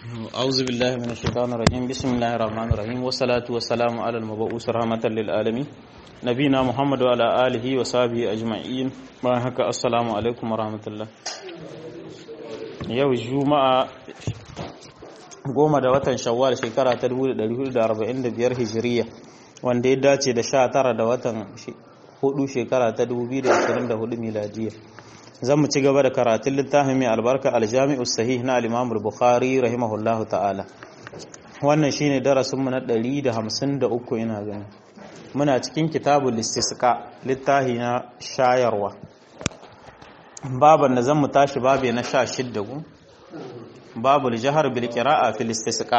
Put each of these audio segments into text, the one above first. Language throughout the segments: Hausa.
أعوذ بالله من الشيطان الرجيم بسم الله الرحمن الرحيم والصلاة والسلام على المبعوث رحمة للعالمين نبينا محمد وعلى آله وصحبه أجمعين بارك السلام عليكم ورحمة الله yau juma'a goma da watan shawwal shekara ta 1445 hijiriya wanda ya dace da 19 da watan hudu shekara ta 2024 miladiya zan mu ci gaba da karatun littafin mai albarka aljami'u sahih na al-imam bukhari rahimahullahu ta'ala wannan shine darasin mu na 153 ina gani muna cikin kitabul istisqa littafi na shayarwa baban da zan mu tashi babe na 16 ku babul jahar bil qira'a fil istisqa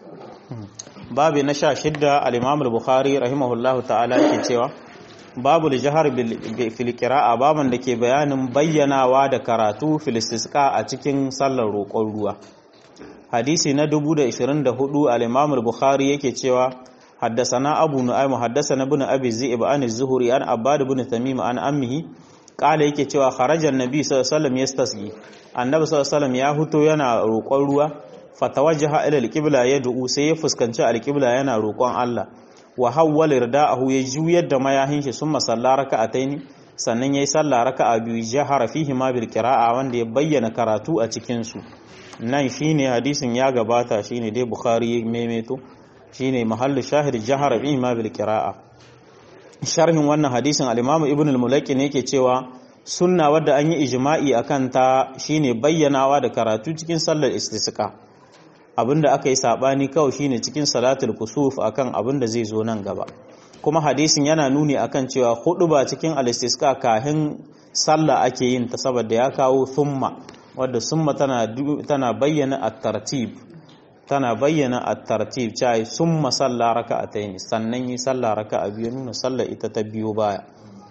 babe na 16 al-imam bukhari rahimahullahu ta'ala yake cewa babu jihar filkira'a baban da ke bayanin bayyanawa da karatu filistiska a cikin sallar roƙon ruwa hadisi na 2024 al-imam al-bukhari yake cewa haddasana abu nu'aym haddasana ibn abi zi'ib an az-zuhri an abbad ibn tamim an ammihi qala yake cewa kharaja an-nabi sallallahu alaihi wasallam yastasqi annabi sallallahu alaihi wasallam ya huto yana roƙon ruwa fatawajjaha ila al-qibla yad'u sai ya fuskanci al-qibla yana roƙon Allah wa hawwala rida'ahu ya juyar da mayahin shi summa salla raka'ataini sannan yayi sallah raka'a biyu jahara fihi ma bil qira'a wanda ya bayyana karatu a cikin su nan shine hadisin ya gabata shine dai bukhari maimaito shine mahallu shahid jahara fihi ma bil qira'a sharhin wannan hadisin al-imam ibn al-mulaqi ne yake cewa sunna wadda an yi ijma'i akan ta shine bayyanawa da karatu cikin sallar istisqa abinda aka yi sabani kawai shine cikin salatul kusuf akan abinda zai zo nan gaba kuma hadisin yana nuni akan cewa hudu ba cikin al-istisqa kahin sallah ake yin ta saboda ya kawo thumma wadda summa tana tana bayyana at-tartib tana bayyana at-tartib cai summa salla raka'atayn sannan yi sallah raka'a biyu nuna sallah ita ta biyo baya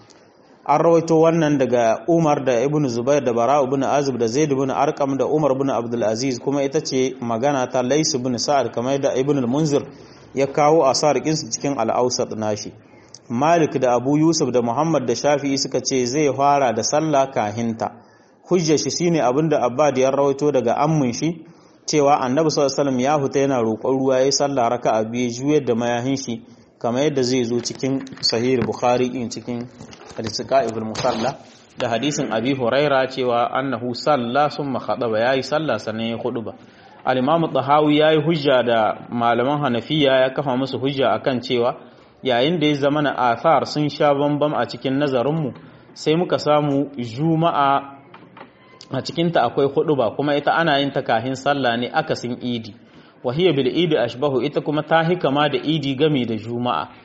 an rawaito wannan daga Umar da Ibn Zubair da Bara ibn Azib da Zaid ibn Arqam da Umar ibn Abdul Aziz kuma ita ce magana ta Lais ibn Sa'ad kamar da Ibn al-Munzir ya kawo asar su cikin al-Awsat nashi Malik da Abu Yusuf da Muhammad da Shafi'i suka ce zai fara da sallah kahinta hujjar shi shine abinda Abbad ya rawaito daga ammun shi cewa Annabi sallallahu alaihi wasallam ya huta yana roƙon ruwa yayin sallah raka'a biyu juyar da mayahin shi kamar yadda zai zo cikin sahih Bukhari in cikin al-Siqa ibn Musalla da hadisin Abi Huraira cewa annahu salla summa khadaba yayi sallah sannan ya ba. al-Imam Tahawi yayi hujja da malaman Hanafiya ya kafa musu hujja akan cewa yayin da ya zama na athar sun sha bambam a cikin nazarin mu sai muka samu juma'a a cikin ta akwai ba kuma ita ana yin ta kahin sallah ne akasin idi wa hiya bil idi ashbahu ita kuma ta hikama da idi game da juma'a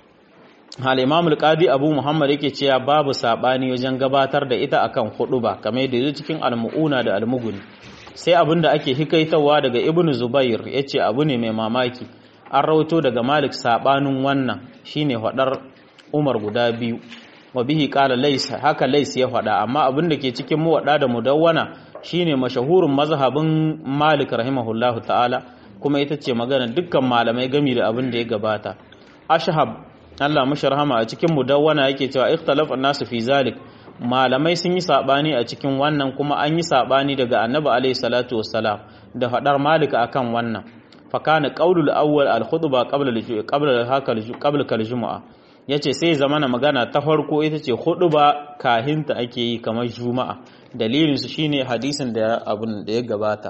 hal imam al-qadi abu muhammad yake cewa babu sabani wajen gabatar da ita akan ba kamar yadda yake cikin al-mu'una da al-mughni sai abinda ake hikaitawa daga ibnu zubair yace abu ne mai mamaki an rawaito daga malik sabanin wannan shine hadar umar guda biyu wa bihi qala lays haka lays ya fada amma abinda ke cikin muwadda da mudawwana shine mashahurun mazhabin malik rahimahullahu ta'ala kuma ita ce magana dukkan malamai gami da abin da ya gabata ashhab Allah mashi rahama a cikin mudawwana yake cewa ikhtalaf an-nasu fi zalik malamai sun yi sabani a cikin wannan kuma an yi sabani daga annabi alayhi salatu wassalam da fadar malik akan wannan fa kana qaulul awwal al-khutba qabla qabla haka qabla kal-jumu'a yace sai zamana magana ta farko ita ce khutba kahinta ake yi kamar juma'a dalilin su shine hadisin da abun da ya gabata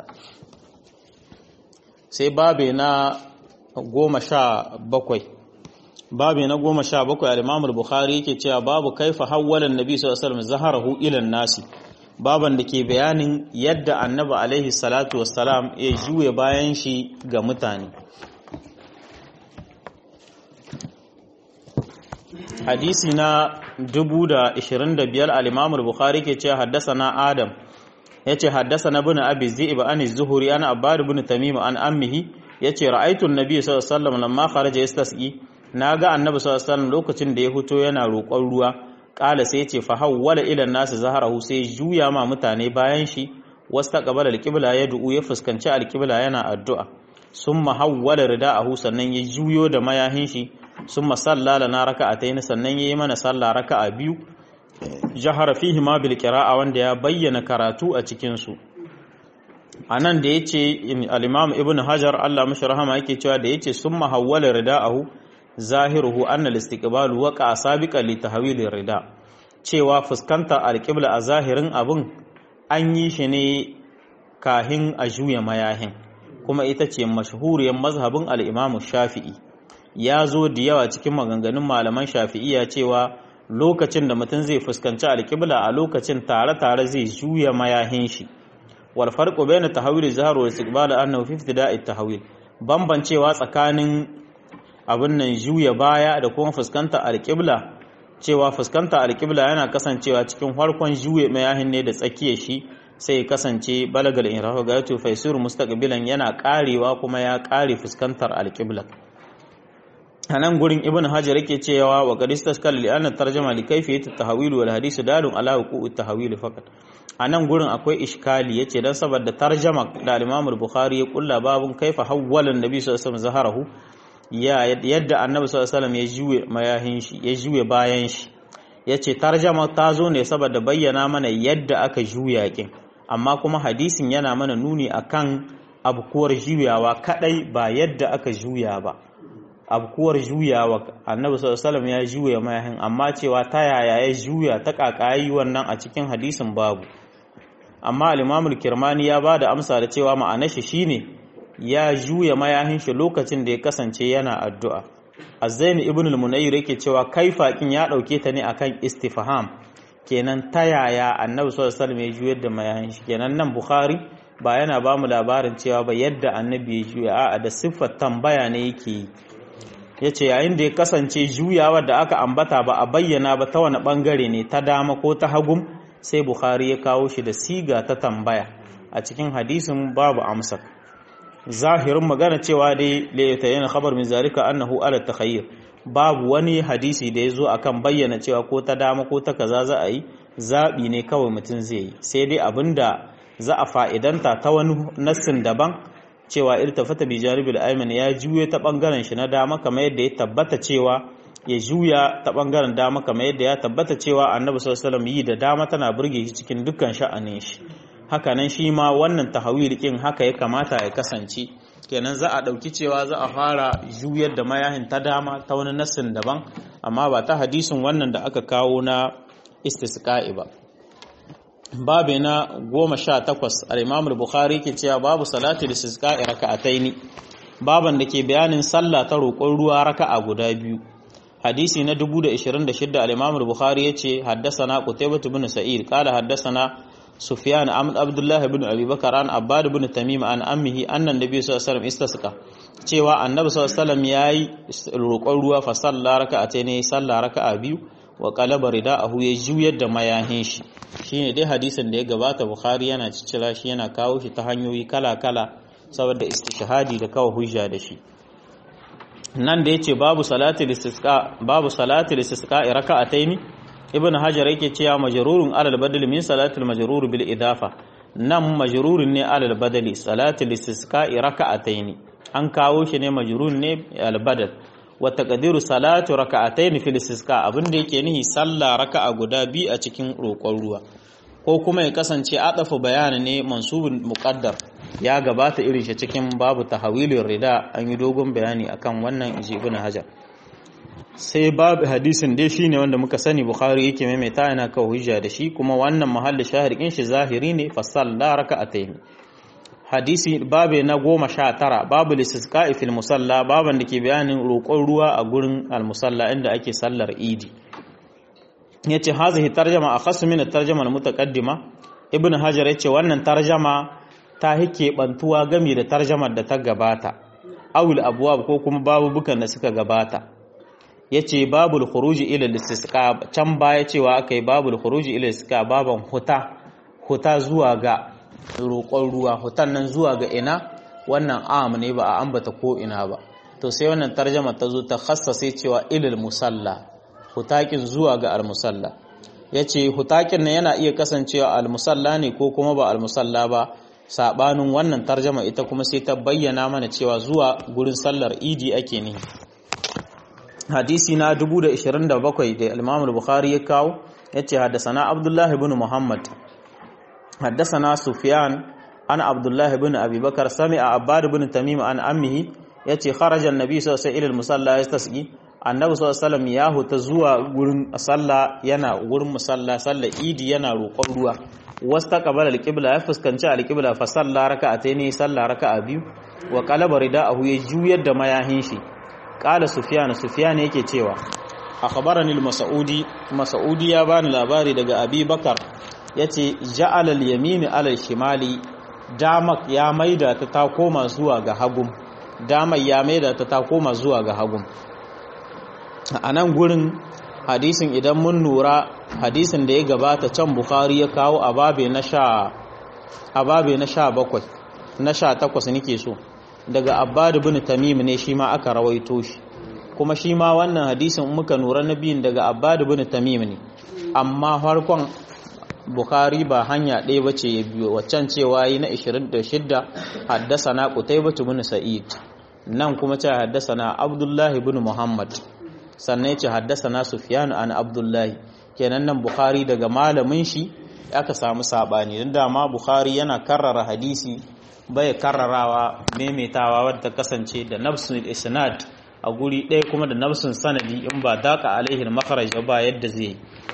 sai babe na goma sha bakwai babu na goma sha bakwai al'imamul bukhari yake cewa babu kaifa hawwalan nabi sallallahu alaihi wasallam zaharahu ilan nasi baban da ke bayanin yadda annabi alaihi salatu wassalam ya juya bayan shi ga mutane hadisi na 1025 al-imamul bukhari ke cewa haddasa adam yace haddasa na bin abi zi'ib an az-zuhri ana abbad ibn tamim an ammihi yace ra'aytu an-nabiy sallallahu alaihi wasallam lamma kharaja yastasqi na ga annabi sallallahu alaihi lokacin da ya fito yana roƙon ruwa ƙala sai ce fa hawwala ila nasu zaharahu sai juya ma mutane bayan shi wastaqbala alqibla ya du'u ya fuskanci alqibla yana addu'a summa hawwala rida'ahu sannan ya juyo da mayahin shi summa salla lana raka'atayn sannan yayi mana sallah raka'a biyu jahara fihi ma bil qira'a wanda ya bayyana karatu a cikin su anan da yace al-imam ibn hajar Allah mashi rahama yake cewa da yace summa hawwala rida'ahu zahiruhu anna al-istiqbal waqa sabiqan li tahwil rida cewa fuskanta al-qibla a zahirin abun an yi shi ne kahin a juya mayahin kuma ita ce mashhuriyar mazhabin al-imam shafi'i ya zo da yawa cikin maganganun malaman shafi'iya cewa lokacin da mutum zai fuskanci alƙibla a lokacin tare-tare zai juya mayahin shi wal farqu bayna tahawil zahar wa istiqbal annahu fi ibtida'i tahawil bambancewa tsakanin abin nan juya baya da kuma fuskanta alƙibla cewa fuskanta alƙibla yana kasancewa cikin farkon juya mayahin ne da tsakiyar shi sai kasance balagal inrahu ga yato faisur mustaqbilan yana karewa kuma ya kare fuskantar alƙibla a nan gurin ibn hajar yake cewa wa qad istaskal li anna tarjama li kayfiyat at-tahwil wal hadith dalun ala wuqu' at-tahwil faqat a nan gurin akwai iskali yace dan saboda tarjama da al-imam al-bukhari ya kulla babun kaifa hawwala an-nabi sallallahu alaihi wasallam zaharahu ya yadda annabi sallallahu alaihi wasallam ya juye mayahin shi ya juye bayan shi yace tarjama ta zo ne saboda bayyana mana yadda aka juya kin amma kuma hadisin yana mana nuni akan abkuwar juyawa kadai ba yadda aka juya ba abkuwar juyawa annabi sallallahu alaihi ya juya mayahin amma cewa ta yaya ya juya ta kakayi wannan a cikin hadisin babu amma al-imamul kirmani ya bada amsa da cewa ma'anar shi shine ya juya mayahin shi lokacin da ya kasance yana addu'a azzaini ibn al-munayyir yake cewa kaifakin ya dauke ta ne akan istifham kenan ta yaya annabi sallallahu alaihi ya juyar da mayahin shi kenan nan bukhari ba yana ba mu labarin cewa ba yadda annabi ya juya a'a da siffar tambaya ne yake yi ya ce yayin da ya kasance juyawar da aka ambata ba a bayyana ba ta wani bangare ne ta dama ko ta hagum sai bukhari ya kawo shi da siga ta tambaya a cikin hadisin babu amsa zahirin magana cewa dai laita yana khabar min zalika annahu ala takhayyur babu wani hadisi da ya zo akan bayyana cewa ko ta dama ko ta kaza za a yi zaɓi ne kawai mutum zai yi sai dai abinda za a fa'idanta ta wani nassin daban cewa irtafata bi janibil ayman ya juye ta bangaren shi na dama kamar yadda ya tabbata cewa ya juya ta bangaren dama kamar yadda ya tabbata cewa annabi sallallahu alaihi wasallam yi da dama tana burge shi cikin dukkan sha'anin shi haka nan shi ma wannan tahawil kin haka ya kamata ya kasance kenan za a dauki cewa za a fara juyar da mayahin ta dama ta wani nassin daban amma ba ta hadisin wannan da aka kawo na istisqa'i ba babu na goma sha takwas al'imamul bukhari ke cewa babu salati da siska raka'ataini baban da ke bayanin sallah ta roƙon ruwa raka'a guda biyu hadisi na 2026 al'imamul bukhari ya ce haddasana qutaybah bin sa'id qala haddasana sufyan amd abdullah ibn abi bakar an abbad ibn tamim an ammihi anna nabiy sallallahu alaihi wasallam istasqa cewa annabi sallallahu alaihi wasallam yayi roƙon ruwa fa salla raka'ataini salla raka'a biyu wa qalaba rida'ahu ya juyar da mayahin shi shine dai hadisin da ya gabata bukhari yana ciccira shi yana kawo shi ta hanyoyi kala-kala saboda istishhadi da kawo hujja da shi nan da yace babu salati listisqa babu salati listisqa raka'ataini ibn hajar yake cewa majrurun alal badal min salatil majrur bil idafa nan majrurun ne alal badali salati listisqa raka'ataini an kawo shi ne majrurun ne al badal wa taqdiru salatu raka'atayn fil istisqa abinda yake nihi sallah raka'a guda bi a cikin roƙon ruwa ko kuma ya kasance adafu bayani ne mansubun muqaddar ya gabata irin shi cikin babu tahawilin rida an yi dogon bayani akan wannan inji ibn hajar sai babu hadisin dai shine wanda muka sani bukhari yake maimaita yana kawo hujja da shi kuma wannan mahalli shahir shi zahiri ne fa salla raka'atayn hadisi babu na goma sha tara babu listisqa'i fil musalla baban da ke bayanin roƙon ruwa a gurin almusalla inda ake sallar idi yace hazihi tarjama akhassu min at-tarjama al-mutaqaddima ibn hajar yace wannan tarjama ta hike bantuwa game da tarjamar da ta gabata awul abwab ko kuma babu bukan da suka gabata yace babul khuruji ila listisqa can baya cewa akai babul khuruji ila listisqa baban huta huta zuwa ga roƙon ruwa hutan nan zuwa ga ina wannan am ne ba a ambata ko ina ba to sai wannan tarjama ta zo ta khassase cewa ilal musalla hutakin zuwa ga al-musalla yace hutakin nan yana iya kasancewa al-musalla ne ko kuma ba al-musalla ba sabanin wannan tarjama ita kuma sai ta bayyana mana cewa zuwa gurin sallar idi ake ne hadisi na 2027 da Imam al-Bukhari ya kawo yace haddathana Abdullah ibn Muhammad حدثنا سفيان an abdullah ibn abi bakar sami'a abbad ibn tamim an ammihi yace kharaja annabi sallallahu alaihi wasallam musalla yastasqi annabi sallallahu alaihi wasallam ya huta zuwa gurin sallah yana gurin musalla sallah idi yana roƙon ruwa wastaqbala alqibla ya fuskanci alqibla fa salla raka'ataini salla raka'a biyu wa qalaba rida'ahu ya juyar da mayahin shi qala sufyan sufyan yake cewa akhbarani al-mas'udi mas'udi ya bani labari daga abi bakar yace ja'ala al-yamin ala al-shimali damak ya maida ta ta koma zuwa ga hagum damak ya maida ta ta koma zuwa ga hagum anan gurin hadisin idan mun nura hadisin da ya gabata can bukhari ya kawo a babe na sha a babe na sha bakwai na sha takwas nake so daga abbad bin tamim ne shi ma aka rawaito shi kuma shi ma wannan hadisin muka nura na biyun daga abbad bin tamim ne amma farkon bukhari ba hanya ɗaya ba ce ya biyo waccan cewa yi na 26 haddasa na qutaybah bin sa'id nan kuma ce haddasa na abdullahi bin muhammad sannan ce haddasa na sufyan an abdullahi kenan nan bukhari daga malamin shi aka samu sabani don dama bukhari yana karrara hadisi bai karrarawa maimaitawa wadda kasance da nafsun isnad a guri ɗaya kuma da nafsun sanadi in ba daka alaihin makaraj ba yadda zai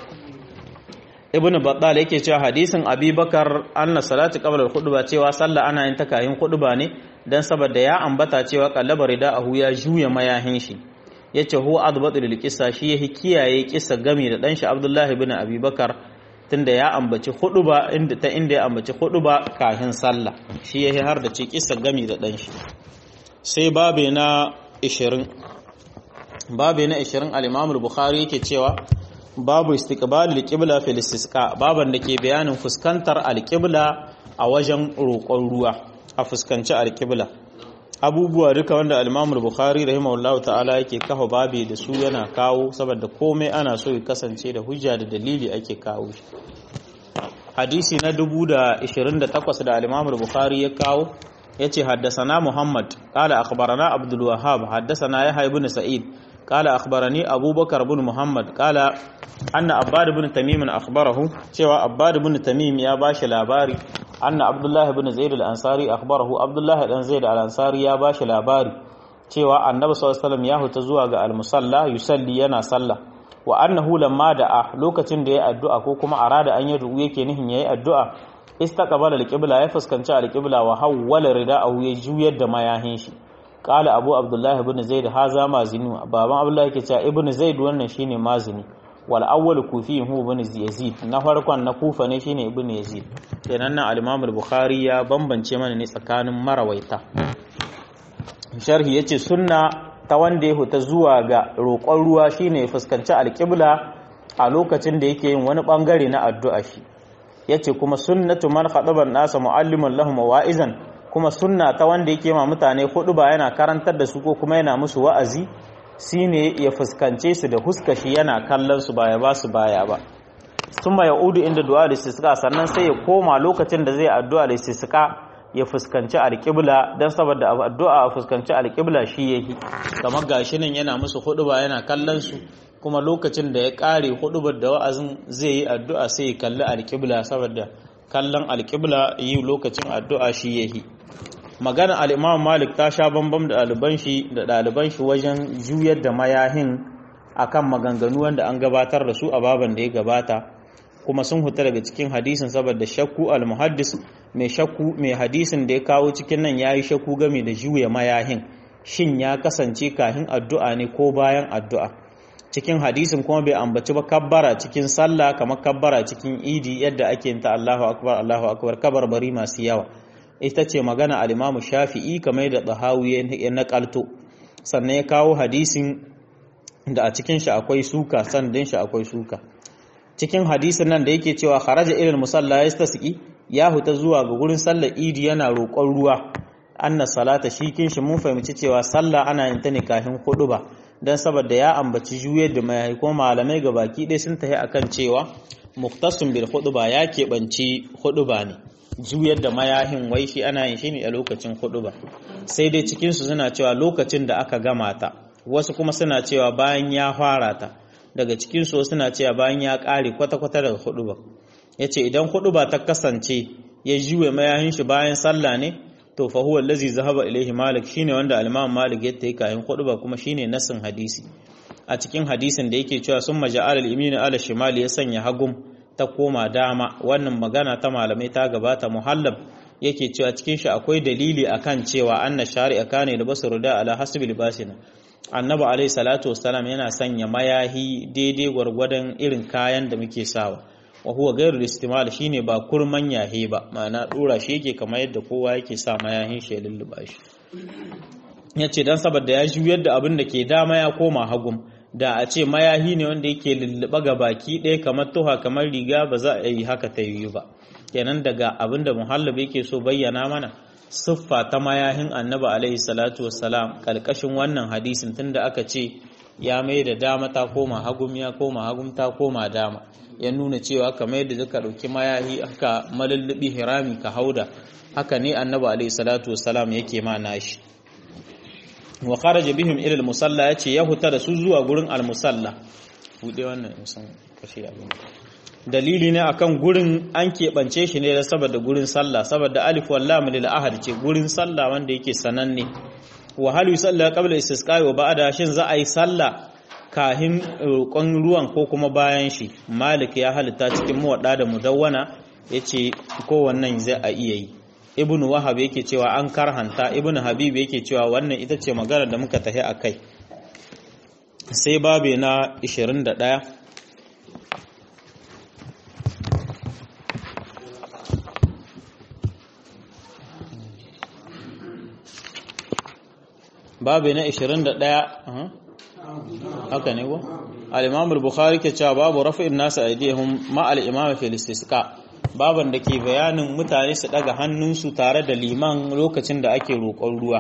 ibnu battal yake cewa hadisin abubakar anna salati qabla al-khutba cewa sallah ana yin takayin khutba ne dan saboda ya ambata cewa qallaba rida'ahu ya juya mayahin shi yace hu adbatu lil qissa shi yake kiyaye kissa gami da dan shi abdullahi ibn abubakar tunda ya ambaci khutba inda ta inda ya ambaci khutba kafin sallah shi yake har da ce kissa gami da dan shi sai babe na 20 babe na 20 al-imam al-bukhari yake cewa babu istiqbalil qibla fil istisqa baban da ke bayanin fuskantar alqibla a wajen roƙon ruwa a fuskanci alqibla abubuwa duka wanda al-Imam bukhari rahimahullahu ta'ala yake kafa babe da su yana kawo saboda komai ana so ya kasance da hujja da dalili ake kawo shi hadisi na 1028 da al-Imam bukhari ya kawo yace haddasana Muhammad qala akhbarana Abdul Wahhab haddasana Yahya ibn Sa'id قال أخبرني أبو بكر بن محمد قال أن عباد بن تميم أخبره cewa عباد بن تميم يا باش labari أن عبد الله بن زيد الأنصاري أخبره عبد الله بن زيد الأنصاري يا باش labari cewa annabi sallallahu alaihi wasallam ya huta zuwa ga al-musalla yusalli yana sallah wa annahu lamma da'a lokacin da ya addu'a ko kuma arada an yi ru'u yake nihin yayi addu'a istaqbala al-qibla ya fuskanci al-qibla wa hawwala rida'ahu ya juyar da mayahin shi kala abu abdullahi ibn zaid haza mazini baban abdullahi yake cewa ibn zaid wannan shine mazini wal awwal kufi hu ibn yazid na farkon na kufa ne shine ibn yazid kenan nan al-imam al-bukhari ya bambance mana ne tsakanin marawaita sharhi yace sunna ta wanda ya huta zuwa ga roƙon ruwa shine ya fuskanci al-qibla a lokacin da yake yin wani bangare na addu'a shi yace kuma sunnatu man khadaban nasa mualliman lahum wa'izan kuma sunna ta wanda yake ma mutane hudu ba yana karantar da su ko kuma yana musu wa'azi shine ya fuskance su da huskashi yana kallon su baya ba su baya ba summa yaudu inda du'a da istisqa sannan sai ya koma lokacin da zai addu'a da istisqa ya fuskanci alqibla dan saboda addu'a a fuskanci alqibla shi yake kamar gashi nan yana musu hudu ba yana kallon su kuma lokacin da ya kare hudubar da wa'azin zai yi addu'a sai ya kalli alqibla saboda kallon alqibla yi lokacin addu'a shi yake magana al'imam malik ta sha bambam da ɗaliban shi da ɗaliban shi wajen juyar da mayahin akan maganganu wanda an gabatar da su a baban da ya gabata kuma sun huta daga cikin hadisin saboda shakku al-muhaddis mai shakku mai hadisin da ya kawo cikin nan yayi shakku game da juya mayahin shin ya kasance kahin addu'a ne ko bayan addu'a cikin hadisin kuma bai ambaci ba kabbara cikin sallah kamar kabbara cikin idi yadda ake yin ta Allahu akbar Allahu akbar kabarbari masu yawa ita ce magana al-Imam Shafi'i kamar da Tahawi ya nakalto sannan ya kawo hadisin da a cikin shi akwai suka sandin shi akwai suka cikin hadisin nan da yake cewa kharaja ilal musalla yastasqi ya huta zuwa ga gurin sallar idi yana roƙon ruwa anna salata shi kin shi mun fahimci cewa sallah ana yin ta ne kafin ba dan saboda ya ambaci juyar da mai ko malamai ga baki ɗaya sun tafi akan cewa muktasun bil ba ya keɓanci ba ne juyar da mayahin wai shi ana yin shi ne a lokacin ba sai dai cikinsu suna cewa lokacin da aka gama ta wasu kuma suna cewa bayan ya fara ta daga cikinsu suna cewa bayan ya ƙare kwata-kwata daga ba ya ce idan ba ta kasance ya juwe mayahin shi bayan sallah ne to fa huwa allazi zahaba ilaihi malik shine wanda al-imam malik ya tayi kayan ba kuma shine nasin hadisi a cikin hadisin da yake cewa sun maja'al al-yamin ala shimali ya sanya hagum ta koma dama wannan magana ta malamai ta gabata muhallab yake cewa cikin shi akwai dalili akan cewa anna shari'a kane da basu da ala hasbi libasina annabi alaihi salatu wassalam yana sanya mayahi daidai gwargwadon irin kayan da muke sawa wa huwa ghairu istimal shine ba kurman yahe ba ma'ana dora shi yake kamar yadda kowa yake sa mayahin shi ya lulluba shi yace dan saboda ya juyar da abin da ke dama ya koma hagum da a ce mayahi ne wanda yake lulluba ga baki ɗaya kamar tuha kamar riga ba za a yi haka ta yi ba kenan daga abin da muhallab yake so bayyana mana siffa ta mayahin annabi alaihi salatu wassalam kalkashin wannan hadisin tunda aka ce ya mai da dama ta koma hagum ya koma hagum ta koma dama ya nuna cewa kamar yadda ka ɗauki mayahi aka malullubi hirami ka hauda haka ne annabi alaihi salatu wassalam yake ma nashi wa kharaja bihim ila al-musalla yace ya huta da su zuwa gurin al-musalla bude wannan musan kashe abin dalili ne akan gurin an keɓance shi ne da saboda gurin sallah saboda alif wal lam lil ahad ce gurin sallah wanda yake sananne wa hal yusalla qabla istisqa wa ba'da shin za a yi sallah kahin roƙon ruwan ko kuma bayan shi malik ya halitta cikin muwadda da mudawwana yace ko wannan zai a iya yi ibnu wahab yake cewa an karhanta ibnu habib yake cewa wannan ita ce magana da muka tahi akai sai babe na 21 babu na 21 haka ne ko al-imam al-bukhari ke cewa babu rafa'in nasu aidihum ma al-imam fi istisqa baban da ke bayanin mutane su daga hannunsu tare da liman lokacin da ake roƙon ruwa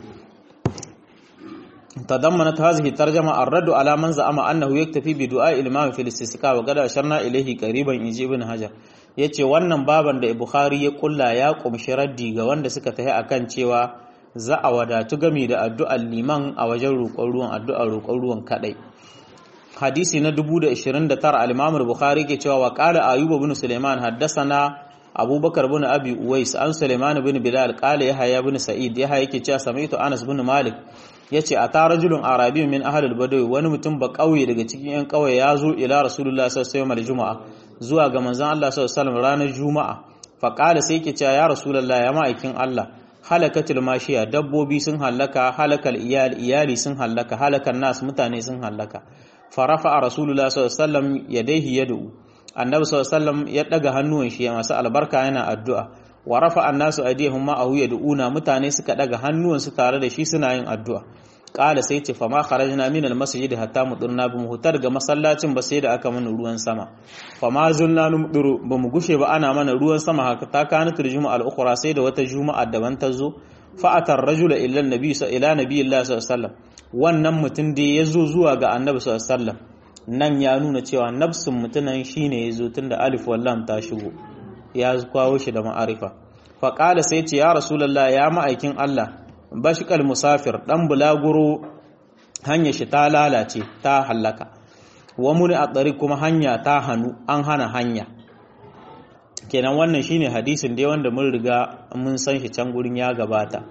تضمنت هذه الترجمة الرد على من زعم أنه يكتفي بدعاء الإمام في الاستسقاء وقد أشرنا إليه قريبا إن ابن حجر yace wannan baban da Bukhari ya kulla ya kumshi raddi ga wanda suka tafi akan cewa za a wadatu gami da addu'ar liman a wajen roƙon ruwan addu'ar roƙon ruwan kadai hadisi na 1029 al-Imam al-Bukhari ke cewa wa qala Ayyub ibn Sulaiman haddathana Abubakar ibn Abi Uwais an Sulaiman ibn Bilal qala Yahya ibn Sa'id Yahya yake cewa sami'tu Anas ibn Malik yace a ta rajulun arabi min ahlul badawi wani mutum ba kauye daga cikin yan kauye ya zo ila rasulullah sallallahu alaihi juma'a zuwa ga manzon Allah sallallahu alaihi ranar juma'a fa qala sai yake cewa ya rasulullah ya ma'aikin Allah halakatul mashiya dabbobi sun halaka halakal iyali iyali sun halaka halakan nas mutane sun halaka fa rafa'a rasulullah sallallahu alaihi wasallam yadayhi yad'u annabi sallallahu alaihi wasallam ya daga hannuwan shi masu albarka yana addu'a wa rafa annasu aydihum ma ahu yad'una mutane suka daga hannuwansu tare da shi suna yin addu'a qala sai ce fama kharajna min almasjid hatta mudirna bi muhtar ga masallacin ba sai da aka mana ruwan sama fama zulna numdiru ba mu gushe ba ana mana ruwan sama haka ta kana turjuma al-ukhra sai da wata juma'a daban ta zo fa atar rajula illa annabi ila nabiyillah sallallahu alaihi wasallam wannan mutum da ya zo zuwa ga annabi sallallahu alaihi wasallam nan ya nuna cewa nafsin mutunan shine ya zo tunda alif wallam ta shigo ya kawo shi da ma'arifa faƙala sai ce ya rasulallah ya ma'aikin Allah bashikal musafir ɗan bulaguro hanya shi ta lalace ta hallaka wa muni a tsari kuma hanya ta hannu an hana hanya kenan wannan shine hadisin dai wanda mun riga mun san shi can gurin ya gabata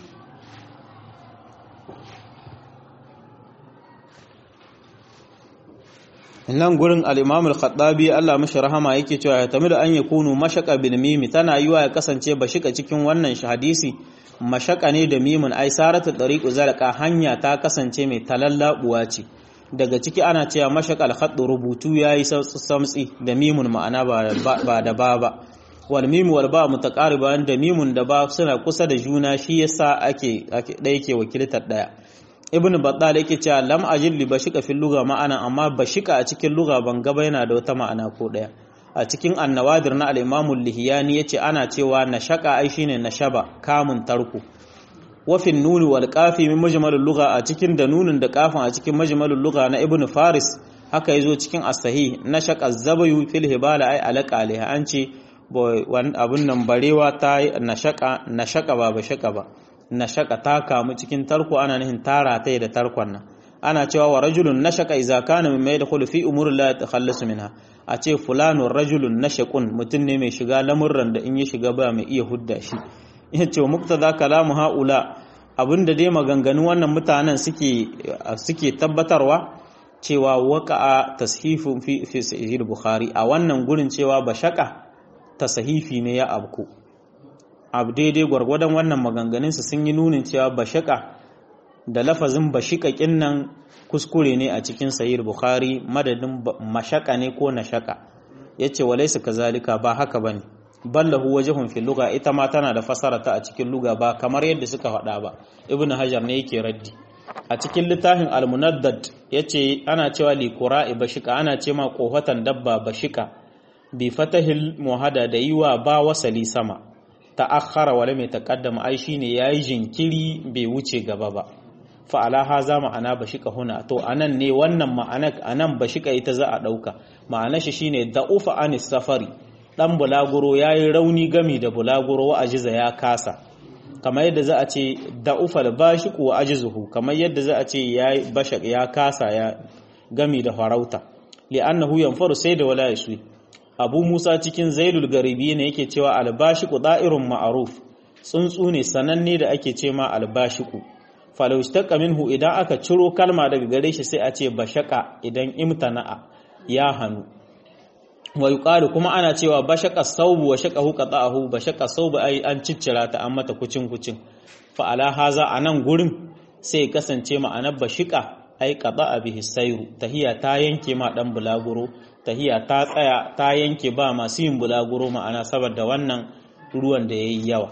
nan gurin al-Imam al-Khattabi Allah mashi rahama yake cewa ya tamidu an yakunu mashaka bil mimi tana yiwa ya kasance ba shika cikin wannan hadisi mashaka ne da mimun ai saratu tariqu zalqa hanya ta kasance mai talallabuwa ce daga ciki ana cewa mashaka al-khatt rubutu yayi samtsi da mimun ma'ana ba da ba ba wal mimu wal ba mutaqariban da mimun da ba suna kusa da juna shi yasa ake ɗaya ke wakiltar ɗaya ibn battal yake cewa lam ajil li bashika fil lugha ma'ana amma bashika a cikin lugha ban gaba yana da wata ma'ana ko daya a cikin annawadir na al-imam al-lihiyani yace ana cewa nashaka ai shine nashaba kamun tarku wa fil nuni wal qafi min majmal al-lugha a cikin da nunin da kafin a cikin majmal al-lugha na ibn faris haka yazo cikin as-sahih nashaka az-zabayu fil hibala ai alaka alaiha an ce abun nan barewa ta nashaka nashaka ba bashaka ba na shaka ta kamu cikin tarko ana nihin tara ta da tarkon nan ana cewa wa rajulun nashaka idza kana mimma yadkhulu fi umuri la yatakhallasu minha a ce fulanun rajulun nashaqun mutum ne mai shiga lamurran da in ya shiga ba mai iya hudda shi ya ce muktada kalamu haula abinda dai maganganun wannan mutanen suke suke tabbatarwa cewa waqa'a tashifun fi fi sahih bukhari a wannan gurin cewa bashaka tasahifi ne ya abku abu daidai gwargwadon wannan maganganunsu sun yi nunin cewa bashaka da lafazin bashikakin nan kuskure ne a cikin sahih bukhari madadin mashaka ne ko nashaka yace walaysa kazalika ba haka bane ballahu wajhun fil lugha ita ma tana da fasara ta a cikin lugha ba kamar yadda suka faɗa ba ibnu hajar ne yake raddi a cikin littafin al-munaddad yace ana cewa li qura'i bashika ana ce ma kohatan dabba bashika bi fatahil muhada da yiwa ba wasali sama ta'akhkhara wala mai taqaddama ai shine yayi jinkiri bai wuce gaba ba fa ala haza ma'ana bashika huna to anan ne wannan ma'ana anan bashika ita za a dauka ma'ana shi shine da'ufa anis safari dan bulaguro yayi rauni gami da bulaguro wa ajiza ya kasa kamar yadda za a ce da'ufa al-bashiqu wa ajizuhu kamar yadda za a ce yayi bashak ya kasa ya gami da farauta li'annahu yanfaru sai da wala yaswi abu musa cikin zailul garibi ne yake cewa albashiku da'irun ma'aruf tsuntsu ne sananne da ake ce ma albashiku falau istaqqa minhu idan aka ciro kalma daga gare shi sai a ce bashaka idan imtana'a ya hanu wa yuqalu kuma ana cewa bashaka saubu wa shaqahu qata'ahu bashaka saubu ai an ciccira ta an mata kucin kucin fa ala haza anan gurin sai kasance ma'anar bashika ai qata'a bihi sayru tahiya ta yanke ma dan bulaguro tahiya ta tsaya ta yanke ba masu yin bulaguro ma'ana saboda wannan ruwan da yayi yawa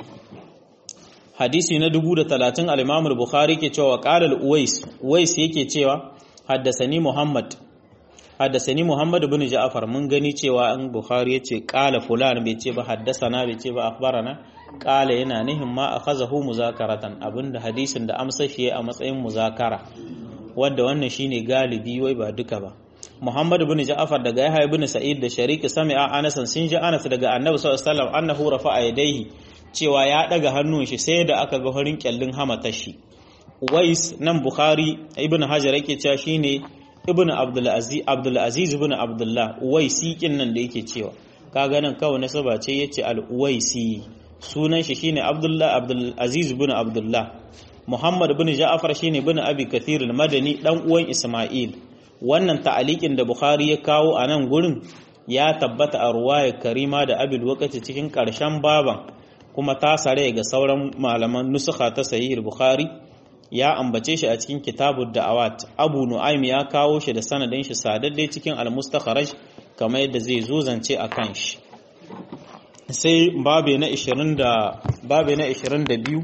hadisi na 1030 al-Imam al-Bukhari ke cewa qala al-Uwais Uwais yake cewa haddasani Muhammad haddasani Muhammad ibn Ja'far mun gani cewa an Bukhari yace qala fulan bai ce ba haddasana bai ce ba akhbarana qala yana nihin ma akhazahu muzakaratan abinda hadisin da amsa shi a matsayin muzakara wanda wannan shine galibi wai ba duka ba Muhammad ibn Ja'far daga Yahya ibn Sa'id da Shariki sami'a Anas sun ji Anas daga Annabi sallallahu alaihi wasallam annahu rafa'a yadayhi cewa ya daga hannun shi sai da aka ga horin kyallin hamatar shi Wais nan Bukhari ibn Hajar yake cewa shine ibn Abdul Aziz Abdul Aziz ibn Abdullah Uwaisi kin nan da yake cewa kaga nan kawai nasaba ce yace al-Uwaisi sunan shi shine Abdullah Abdul Aziz ibn Abdullah Muhammad ibn Ja'far shine ibn Abi Kathir al-Madani dan uwan Isma'il wannan ta'alikin da Bukhari ya kawo a nan gurin ya tabbata a ruwayar Karima da Abil Waqati cikin ƙarshen baban kuma ta sare ga sauran malaman nusukha ta Sahih Bukhari ya ambace shi a cikin Kitabud Da'awat Abu Nu'aym ya kawo shi da sanadin shi sadadde cikin Al-Mustakhraj kamar yadda zai zo zance a kan shi sai babe na 20 da babe na 22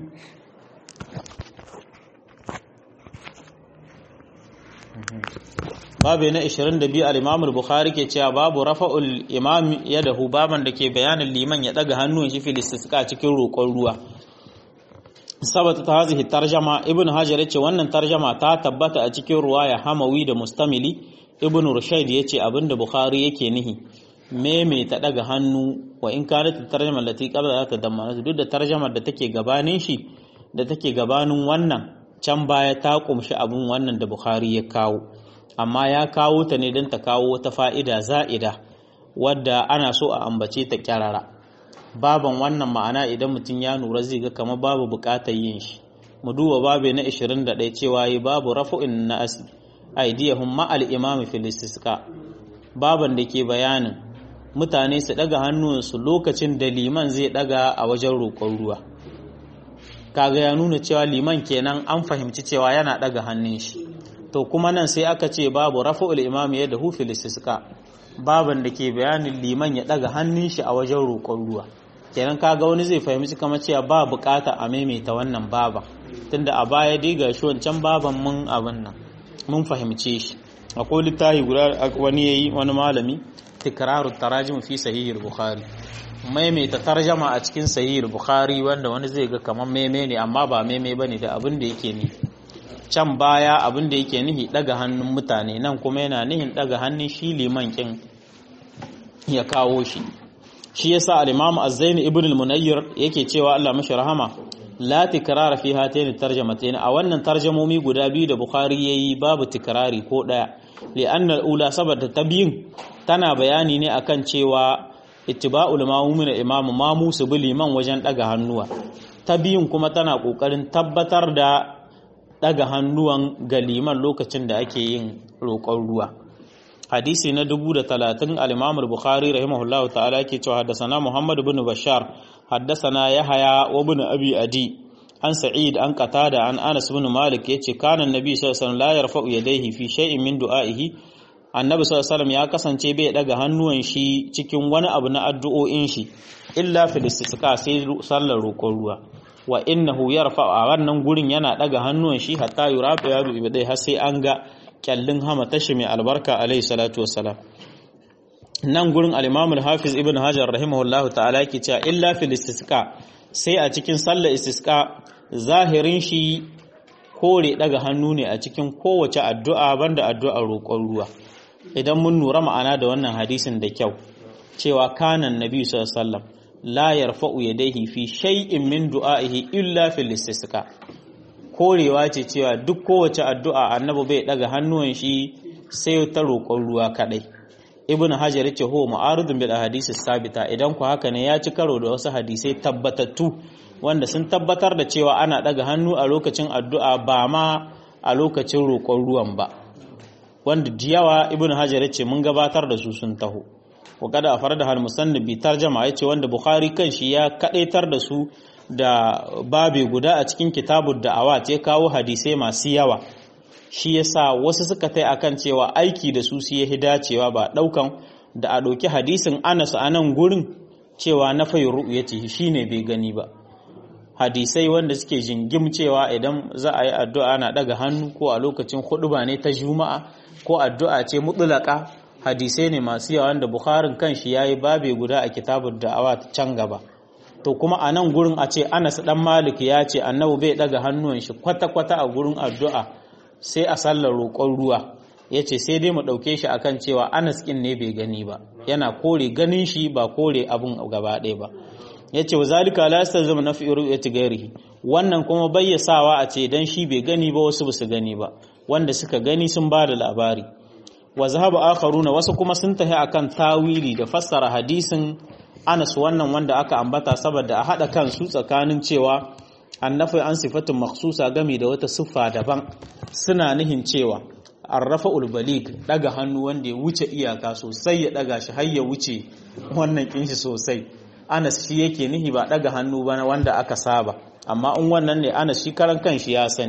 babu na 22 al-Imam al-Bukhari ke cewa babu rafa'ul imam yadahu baban da ke bayanin liman ya daga hannun shi fil istisqa cikin roƙon ruwa sabata ta hazihi tarjama ibn hajar yace wannan tarjama ta tabbata a cikin ruwaya hamawi da mustamili ibn rushayd yace abinda bukhari yake nihi meme ta daga hannu wa in kanat tarjama lati qabla ta damma duk da tarjamar da take gabanin shi da take gabanin wannan can baya ta kumshi abin wannan da bukhari ya kawo amma ya kawo ta ne don ta kawo wata fa'ida za'ida wadda ana so a ambace ta kyarara baban wannan ma'ana idan mutum ya nura zai ga kama babu bukatar yin shi mu duba babe na 21 cewa yi babu rafu'in na asi aidiyahum ma'al imami filistisqa baban da ke bayanin mutane su daga hannunsu lokacin da liman zai daga a wajen roƙon ruwa kaga ya nuna cewa liman kenan an fahimci cewa yana daga hannun shi to kuma nan sai aka ce babu rafu'ul imam ya da hufil istisqa baban da ke bayanin liman ya daga hannun shi a wajen roƙon ruwa kenan kaga wani zai fahimci kamar cewa ba bukata a maimaita wannan baba tunda a baya dai ga shi wancan baban mun abin nan mun fahimce shi akwai littafi guda wani yayi wani malami tikraru tarajim fi sahih bukhari maimaita tarjama a cikin sahih bukhari wanda wani zai ga kamar meme ne amma ba meme bane da abin da yake ne can baya abin da yake nihi daga hannun mutane nan kuma yana nihin daga hannun shi liman kin ya kawo shi shi yasa al-imam az-zaini ibn al-munayyir yake cewa Allah mashi rahama la tikrara fi hatayn tarjamatayn a wannan tarjamomi guda biyu da bukhari yayi babu tikrari ko daya li'anna al-ula saboda ta biyun tana bayani ne akan cewa ittiba'ul ma'mumin imamu mamu su bi liman wajen daga hannuwa ta biyun kuma tana kokarin tabbatar da daga hannuwan ga liman lokacin da ake yin roƙon ruwa hadisi na dubu da talatin al-imam al-bukhari rahimahullahu ta'ala yake cewa haddasana muhammad ibn bashar haddasana yahaya wa ibn abi adi an sa'id an qatada an anas ibn malik yace kana annabi sallallahu alaihi wasallam la yarfa'u yadayhi fi shay'in min du'a'ihi annabi sallallahu alaihi wasallam ya kasance bai daga hannuwan shi cikin wani abu na addu'o'in shi illa fil istisqa sai sallar roƙon ruwa wa innahu yarfa a wannan gurin yana daga hannuwan shi hatta yurafa yadu ibadai har sai an ga kyallin hama tashi mai albarka alaihi salatu wassalam nan gurin al-imam al-hafiz ibn hajar rahimahullahu ta'ala yake cewa illa fil istisqa sai a cikin sallar istisqa zahirin shi kore daga hannu ne a cikin kowace addu'a banda addu'ar roƙon ruwa idan mun nura ma'ana da wannan hadisin da kyau cewa kanan nabi sallallahu alaihi wasallam la yarfa'u yadayhi fi shay'in min du'a'ihi illa fil istisqa korewa ce cewa duk kowace addu'a annabi bai daga hannuwan shi sai ta roƙon ruwa kadai ibn hajar yace huwa mu'aridun bil ahadith sabita idan ku haka ne ya ci karo da wasu hadisai tabbatattu wanda sun tabbatar da cewa ana daga hannu a lokacin addu'a ba ma a lokacin roƙon ruwan ba wanda diyawa ibn hajar yace mun gabatar da su sun taho wa kada a farda hal musannif bi tarjama yace wanda bukhari kanshi ya kadaitar da su da babe guda a cikin kitabud da'awat ya kawo hadisai masu yawa shi yasa wasu suka tai akan cewa aiki da su su yi dacewa ba daukan da a ɗauki hadisin Anas a nan gurin cewa na fayi ru'yati shine bai gani ba hadisai wanda suke jingim cewa idan za a yi addu'a na daga hannu ko a lokacin huɗuba ne ta juma'a ko addu'a ce mutlaka hadisai ne masu yawa wanda Bukharin kanshi yayi babe guda a kitabud da'awa can gaba to kuma a nan gurin a ce Anas dan Malik ya ce annabi bai daga hannuwan shi kwata-kwata a gurin addu'a sai a sallar roƙon ruwa ya ce sai dai mu ɗauke shi akan cewa Anas ƙin ne bai gani ba yana kore ganin shi ba kore abun gaba ɗaya ba ya ce wa zalika la yastalzimu nafi ru'yati ghairihi wannan kuma bayyasawa a ce dan shi bai gani ba wasu basu gani ba wanda suka gani sun ba da labari wa zahaba akharuna wasu kuma sun tafi akan tawili da fassara hadisin Anas wannan wanda aka ambata saboda a hada kansu tsakanin cewa annafi an sifatin makhsusa game da wata siffa daban suna nihin cewa arrafa ulbalik daga hannu wanda ya wuce iyaka sosai ya daga shi har ya wuce wannan kinshi sosai Anas shi yake nihi ba daga hannu ba wanda aka saba amma in wannan ne Anas shi karan kanshi ya sani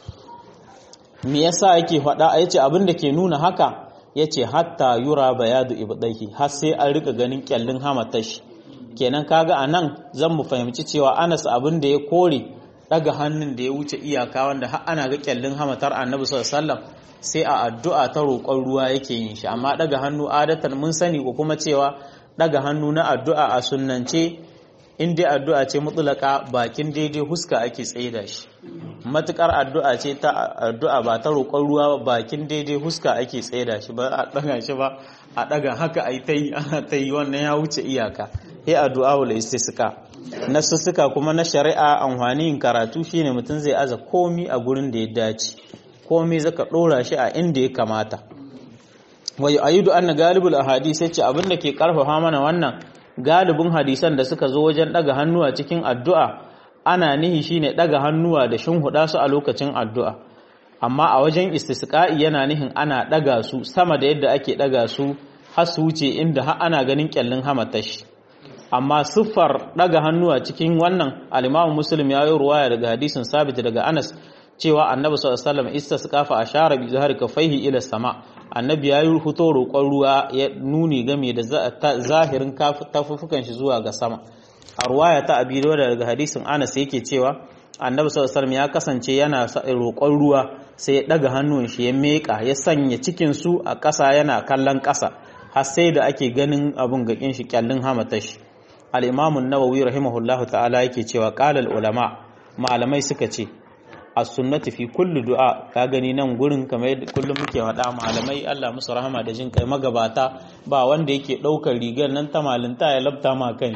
me yasa yake faɗa yace abin da ke nuna haka yace hatta yura bayadu ibdaihi har sai an rika ganin kyallin hamatashi kenan kaga anan zan mu fahimci cewa Anas abin da ya kore daga hannun da ya wuce iyaka wanda har ana ga kyallin hamatar Annabi sallallahu alaihi wasallam sai a addu'a ta roƙon ruwa yake yin shi amma daga hannu adatan mun sani ko kuma cewa daga hannu na addu'a a sunnance in dai addu'a ce mutulaka bakin daidai huska ake tsaida shi matukar addu'a ce ta addu'a ba ta roƙon ruwa bakin daidai huska ake tsaida shi ba a daga shi ba a daga haka ai ta yi ana ta yi wannan ya wuce iyaka sai addu'a wal istisqa nasussuka kuma na shari'a amfani yin karatu shine mutum zai aza komi a gurin da ya dace komi zaka dora shi a inda ya kamata wa yu'ayyidu anna galibul ahadith yace abin da ke karfafa mana wannan galibin hadisan da suka zo wajen daga hannuwa cikin addu'a ana nihi shine daga hannuwa da huda su a lokacin addu'a amma a wajen istisqa'i yana nihin ana daga su sama da yadda ake daga su har su wuce inda har ana ganin kyallin hamatashi amma siffar daga hannuwa cikin wannan al-Imam Muslim ya yi ruwaya daga hadisin sabit daga Anas cewa Annabi sallallahu alaihi wasallam istasqafa ashara bi zahari kafaihi ila sama Annabi ya yi fito roƙon ruwa ya nuni game da zahirin tafufukan shi zuwa ga sama a ruwaya ta Abi daga hadisin Anas yake cewa Annabi sallallahu alaihi wasallam ya kasance yana roƙon ruwa sai ya daga hannun shi ya meka ya sanya cikin su a ƙasa yana kallon ƙasa har sai da ake ganin abun gakin shi kyallin hamatashi al-Imam an-Nawawi rahimahullahu ta'ala yake cewa qala ulama malamai suka ce as-sunnati fi kulli du'a ka gani nan gurin kamar yadda kullum muke faɗa malamai Allah musu rahama da jin kai magabata ba wanda yake ɗaukar rigar nan ta malinta ya labta ma kanshi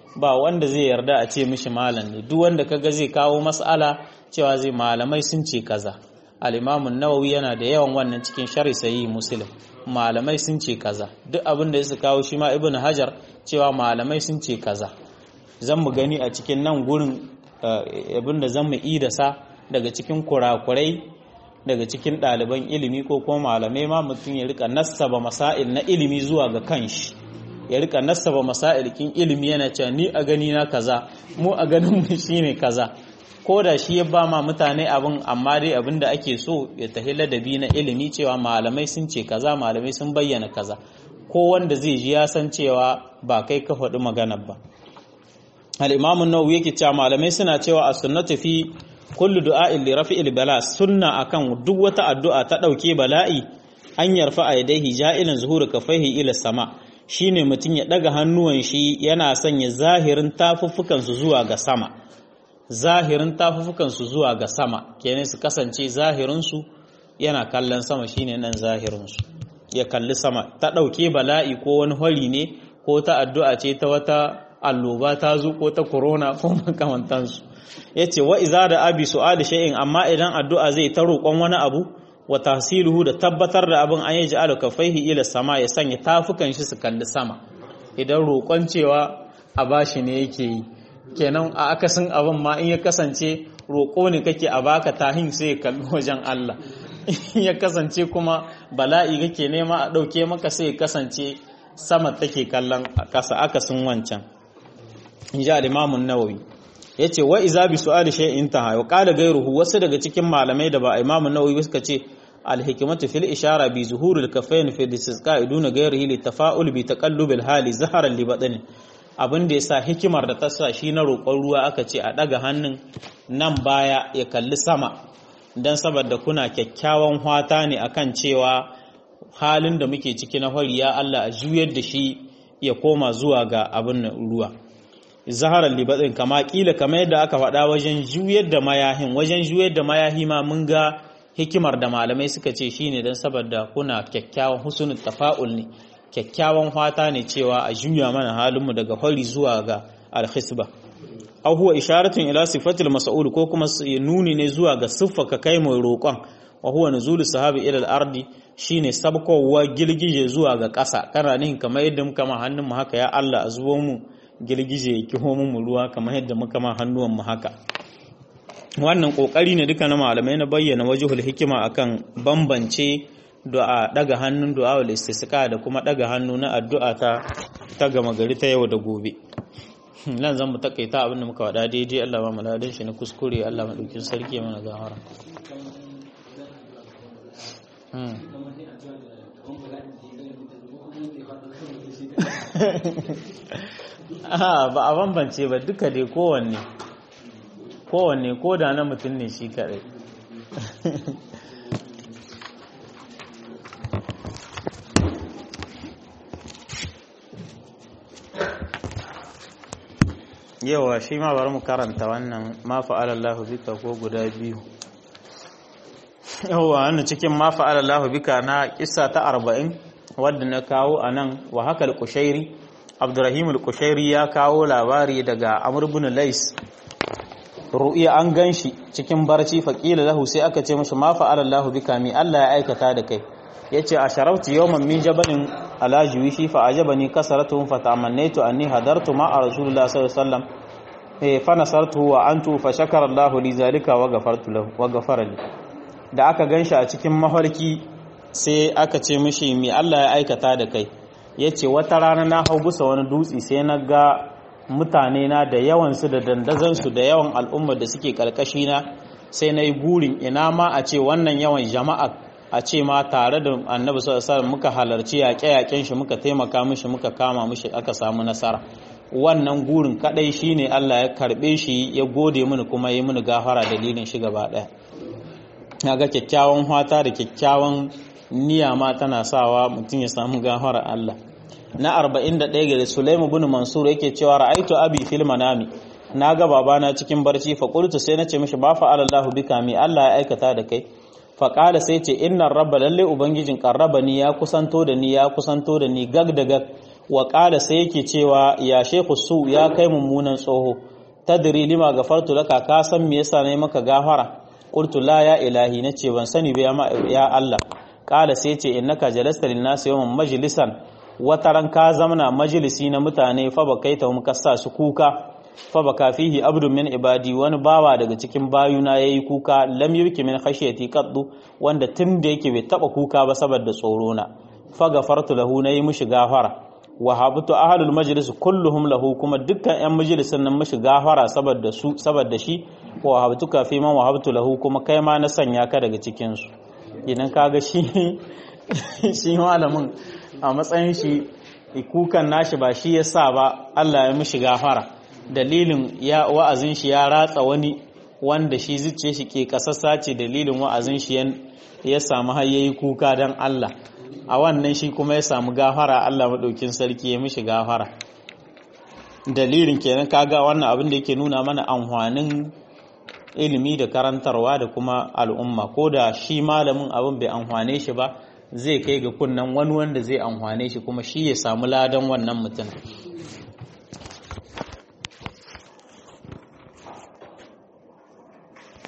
ba wanda zai yarda a ce mishi malam ne duk wanda kaga zai kawo mas'ala cewa zai malamai sun ce kaza al-imam an-nawawi yana da yawan wannan cikin sharhi sahih muslim malamai sun ce kaza duk abin da ya kawo shi ma ibnu hajar cewa malamai sun ce kaza zan mu gani a cikin nan gurin abin da zan mu idasa daga cikin kurakurai daga cikin ɗaliban ilimi ko kuma malamai ma mutum ya rika nassaba masail na ilimi zuwa ga kanshi ya rika nassaba masail kin ilimi yana cewa ni a gani na kaza mu a ganin mu shine kaza ko da shi ya ba ma mutane abin amma dai abin da ake so ya tahi ladabi na ilimi cewa malamai sun ce kaza malamai sun bayyana kaza ko wanda zai ji ya san cewa ba kai ka faɗi maganar ba al-imamu nawawi yake cewa malamai suna cewa as-sunnatu fi kullu du'a'in li rafi'il bala sunna akan duk wata addu'a ta dauke bala'i an yarfa aidaihi ja'ilan zuhuru kafaihi ila sama shine mutum ya daga hannuwan shi yana sanya zahirin tafuffukan su zuwa ga sama zahirin tafuffukan su zuwa ga sama kenan su kasance zahirin su yana kallon sama shine nan zahirin su ya kalli sama ta dauke bala'i ko wani hori ne ko ta addu'a ce ta wata alloba ta zo ko ta corona ko makamantansu ya ce wa iza da abi su'ali shay'in amma idan addu'a zai ta roƙon wani abu wa tahsiluhu da tabbatar da abin an yi ja'alu kafaihi ila sama ya sanya tafukan shi su kalli sama idan roƙon cewa a bashi ne yake yi kenan a akasin abin ma in ya kasance roƙo ne kake a baka tahin sai ya kalli wajen Allah ya kasance kuma bala'i kake nema a ɗauke maka sai ya kasance sama take kallon ƙasa akasin wancan in ji al-imamun nawawi ya ce wa iza bi su'ali shay'in taha wa qala ghayruhu wasu daga cikin malamai da ba Imam Nawawi suka ce al-hikmatu fil ishara bi zuhuril kafayn fi istisqa iduna ghayrihi li tafa'ul bi taqallubil hali zaharan li badani abin da yasa hikimar da ta sa shi na roƙon ruwa aka ce a daga hannun nan baya ya kalli sama dan saboda kuna kyakkyawan hwata ne akan cewa halin da muke ciki na hori ya Allah a juyar da shi ya koma zuwa ga abin ruwa zaharar libatsin kama kila kama yadda aka faɗa wajen juyar da mayahin wajen juyar da mayahi ma mun ga hikimar da malamai suka ce shine don saboda kuna kyakkyawan husnul tafa'ul ne kyakkyawan fata ne cewa a juya mana halinmu daga hori zuwa ga alhisba aw huwa isharatun ila sifatil mas'ul ko kuma nuni ne zuwa ga siffa ka kai mai roƙon wa huwa nuzulu sahabi ila al-ardi shine sabkowa gilgije zuwa ga ƙasa kana nihin kamar yadda muka ma hannun mu haka ya Allah a zubo mu girgije ya kiho mu ruwa kamar yadda muka ma hannuwan mu haka wannan kokari ne duka na malamai na bayyana wajhul hikima akan bambance du'a daga hannun du'a wal istisqa da kuma daga hannu na addu'a ta ta gama gari ta yau da gobe nan zan mu takaita abin da muka wada daidai Allah ba mu ladan shi na kuskure Allah madaukin sarki mana gawara ba a bambance ba duka dai kowanne kowanne ko da na mutum ne shi kadai yawa shi ma bari mu karanta wannan ma fa'alallahu bika ko guda biyu yawa wannan cikin ma fa'alallahu bika na kissa ta arba'in wadda na kawo a nan wa haka al-kushairi abdurrahim al-kushairi ya kawo labari daga amr ibn lais ru'iya an ganshi cikin barci faqila lahu sai aka ce masa ma fa'ala Allah bika mi Allah ya aikata da kai yace a sharaftu yawman min jabalin ala juwishi fa ajabani kasaratuhum fa tamannaitu anni hadartu ma rasulullah sallallahu alaihi wasallam eh fa nasartu wa antu fa shakara Allah li zalika wa ghafartu lahu wa ghafara li da aka ganshi a cikin mafarki sai aka ce mishi mi Allah ya aikata da kai yace wata rana na hau busa wani dutse sai na ga mutane na da yawansu da dandazansu da yawan al'ummar da suke karkashi na sai na yi burin ina ma a ce wannan yawan jama'a a ce ma tare da annabi sallallahu muka halarci yaƙe-yaƙen shi muka taimaka mishi muka kama mishi aka samu nasara wannan gurin kadai shine Allah ya karbe shi ya gode mini kuma ya mini gafara dalilin shi gaba daya ga kyakkyawan hwata da kyakkyawan niyya ma tana sawa mutum ya samu gafara Allah na 41 ga Sulaimu bin Mansur yake cewa ra'aitu abi fil manami naga babana cikin barci fa qultu sai nace mishi ba fa Allahu bika mi Allah ya aikata da kai fa qala sai ce inna rabba lalle ubangijin qarrabani ya kusanto da ni ya kusanto da ni gag da gag wa qala sai yake cewa ya shaykhu su ya kai mummunan tsoho tadri lima gafartu laka ka san me yasa nayi maka gafara qultu la ya ilahi nace ban sani ba ya Allah qala sai ce innaka jalasta lin nas yawman majlisan wataran ka zamana majalisi na mutane fa bakaita hum kassa su kuka fa baka fihi abdun min ibadi wani bawa daga cikin bayuna yayi kuka lam yuki min khashyati qaddu wanda tun da yake bai taba kuka ba saboda tsoro na fa gafartu lahu nayi mushi gafara wa habtu ahlul majlis kulluhum lahu kuma dukkan yan majalisin nan mushi gafara saboda su saboda shi wa habtuka fi man wahabtu lahu kuma kai ma na sanya ka daga cikin su idan kaga shi shi malamin a matsayin shi kukan nashi ba shi yasa ba Allah ya mushi gafara dalilin ya wa'azin shi ya ratsa wani wanda shi zuciye shi ke kasassa ce dalilin wa'azin shi ya samu har yayi kuka dan Allah a wannan shi kuma ya samu gafara Allah madaukin sarki ya mishi gafara dalilin kenan kaga wannan abin da yake nuna mana amfanin ilimi da karantarwa da kuma al'umma ko da shi malamin abin bai amfane shi ba zai kai ga kunnan wani wanda zai amfane shi kuma shi ya samu ladan wannan mutum